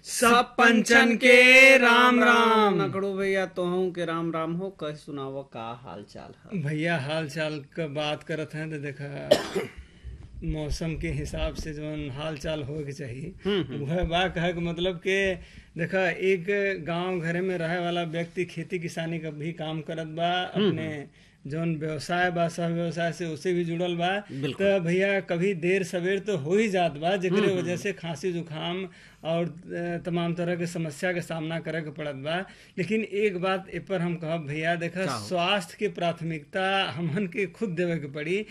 सब पंचन के राम राम नकड़ो भैया तोहू के राम राम हो कह सुनाव का हाल चाल है भैया हाल चाल का बात करत हैं तो देखा मौसम के हिसाब से जौन हाल चाल हो के चाहिए वह बा कहे के मतलब के देखा एक गांव घरे में रहे वाला व्यक्ति खेती किसानी का भी काम करत बा अपने जौन व्यवसाय बा सह व्यवसाय से उसे भी जुड़ल बा तो भैया कभी देर सवेर तो हो ही जात बा जेकरे वजह से खांसी जुकाम और अ, तमाम तरह के समस्या के सामना करे के पड़त बा लेकिन एक बात ए पर हम कहब भैया देखा स्वास्थ्य के प्राथमिकता हमन के खुद देवे के पड़ी